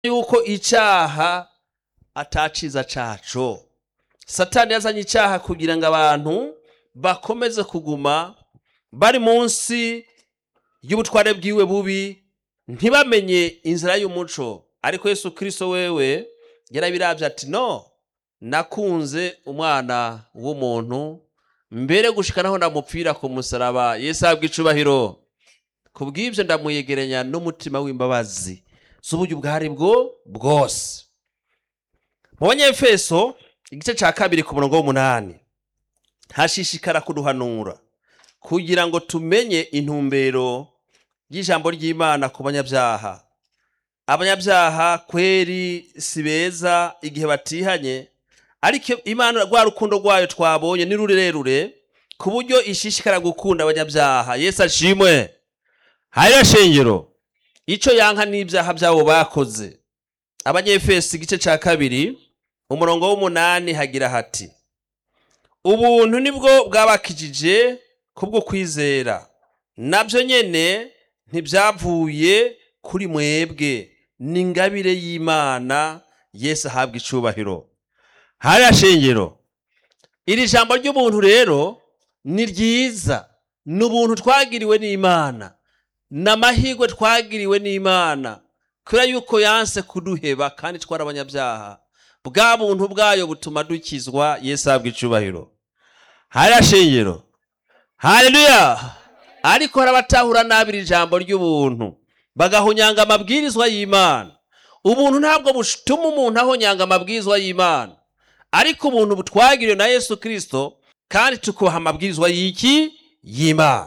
yuko icyaha ataciza caco satani yazanye icyaha kugira ngo abantu bakomeze kuguma bari munsi y'ubutware bwiwe bubi ntibamenye inzira y'umuco ariko yesu kirisito wewe yarabirabye ati no nakunze umwana w'umuntu mbere gushika naho ndamupfira ku musaraba yesu ahabwa icubahiro ku bw'ibyo ndamuyegeranya n'umutima w'imbabazi z'uburyo ubwo ari bwo bwose mu banyefeso igice cya kabiri ku murongo w'umunani hashishikara kuduhanura kugira ngo tumenye intumbero y'ijambo ry'imana ku banyabyaha abanyabyaha kweri si beza igihe batihanye ariko imana rwa rukundo rwayo twabonye ni rurerure ku buryo ishishikara gukunda abanyabyaha yesu ashimwe hariya shengero icyo yanka n'ibyaha byabo bakoze abanyefesi igice cya kabiri umurongo w'umunani hagira hati ubuntu nibwo bwabakijije kubwo kwizera nabyo nyine ntibyavuye kuri mwebwe ni ingabire y'imana yesu ahabwa icubahiro hariya shengero iri jambo ry'ubuntu rero ni ryiza ni ubuntu twagiriwe n'imana ni amahirwe twagiriwe n'imana kubera yuko yanse kuduheba kandi twari abanyabyaha bwa buntu bwayo butuma dukizwa yesu ahabwa icubahiro hariya shengero haleluya ariko hari abatahura nabi iri jambo ry'ubuntu bagahunyanga amabwirizwa y'imana ubuntu ntabwo butuma umuntu ahonyanga amabwirizwa y'imana ariko ubuntu butwagiriwe na yesu kirisito kandi tukubaha amabwirizwa y'iki y'imana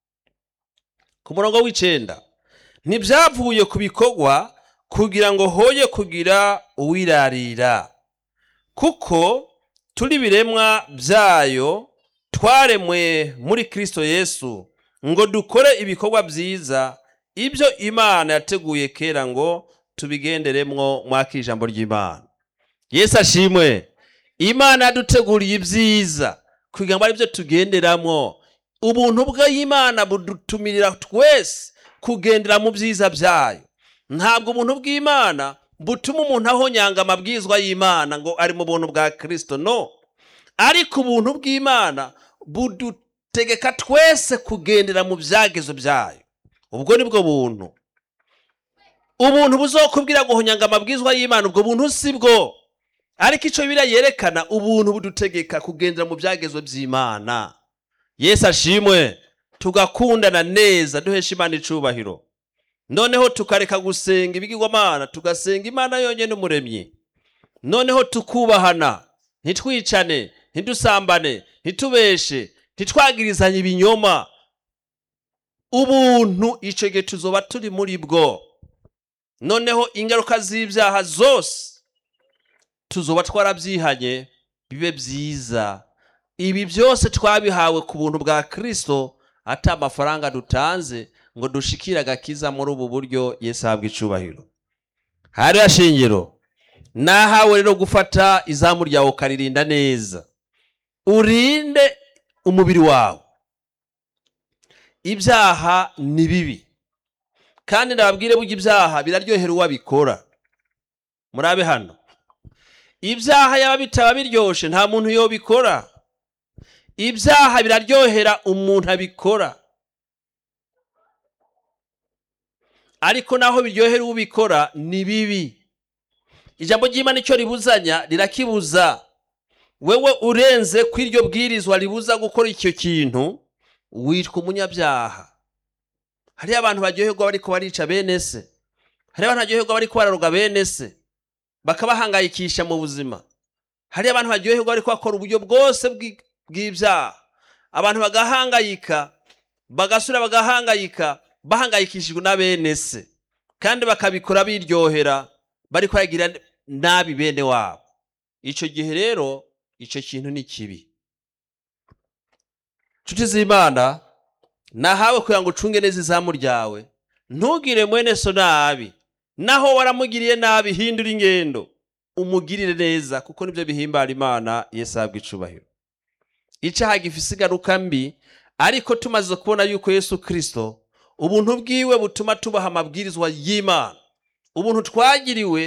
ku murongo w'icenda ntibyavuye ku bikorwa kugira ngo hoye kugira uwirarira kuko turi biremwa byayo twaremwe muri kirisito yesu ngo dukore ibikorwa byiza ibyo imana yateguye kera ngo tubigenderemwo mwaka ijambo ry'imana yesu ashimwe imana yaduteguriye ibyiza kugira ngo ari byo tugenderamo ubuntu bw'imana budutumirira twese kugendera mu byiza byayo ntabwo ubuntu bw'imana butuma umuntu ahonyanga amabwizwa y'imana ngo ari mu buntu bwa kirisito no ariko ubuntu bw'imana budutegeka twese kugendera mu byagezo byayo ubwo ni bwo buntu ubuntu buzokubwira guhonyanga amabwizwa y'imana ubwo buntu si bwo ariko icyo biriya yerekana ubuntu budutegeka kugendera mu byagezo by'imana yesu ashimwe tugakundana neza duhesha imana icubahiro noneho tukareka gusenga ibigirwamana tugasenga imana yonyine umuremyi noneho tukubahana ntitwicane ntidusambane ntitubeshe ntitwagirizanye ibinyoma ubuntu icyo gihe tuzoba turi muri bwo noneho ingaruka z'ibyaha zose tuzoba twarabyihanye bibe byiza ibi byose twabihawe ku buntu bwa kirisito ati amafaranga dutanze ngo dushikire agakiza muri ubu buryo yesu ahabwa icubahiro hariya shingiro nahawe rero gufata izamu ryawe ukaririnda neza urinde umubiri wawe ibyaha ni bibi kandi ndababwire burya ibyaha biraryohera uwabikora murabe hano ibyaha yaba bitaba biryoshe nta muntu yobikora ibyaha biraryohera umuntu abikora ariko naho biryohera ubikora ni bibi ijambo ry'imana icyo ribuzanya rirakibuza wewe urenze ko iryo bwirizwa ribuza gukora icyo kintu witwa umunyabyaha hariyo abantu baryoherwa bariko barica bene se hariyo abantu baryoherwa bariko bararoga bene se bakabahangayikisha mu buzima hariyo abantu baryoherwa bariko bakora uburyo bwose bw'ibyaha abantu bagahangayika bagasura bagahangayika bahangayikishijwe na bene se kandi bakabikora biryohera bari kwagira nabi bene wabo icyo gihe rero icyo kintu ni kibi nshuti z'imana nahawe kugira ngo ucunge neza izamu ryawe ntugire mwene so nabi naho waramugiriye nabi hindura ingendo umugirire neza kuko nibyo bihimbara imana yesu ahabwa icubahiro icyaha gifise ingaruka mbi ariko tumaze kubona yuko yesu kirisito ubuntu bwiwe butuma tubaha amabwirizwa y'imana ubuntu twagiriwe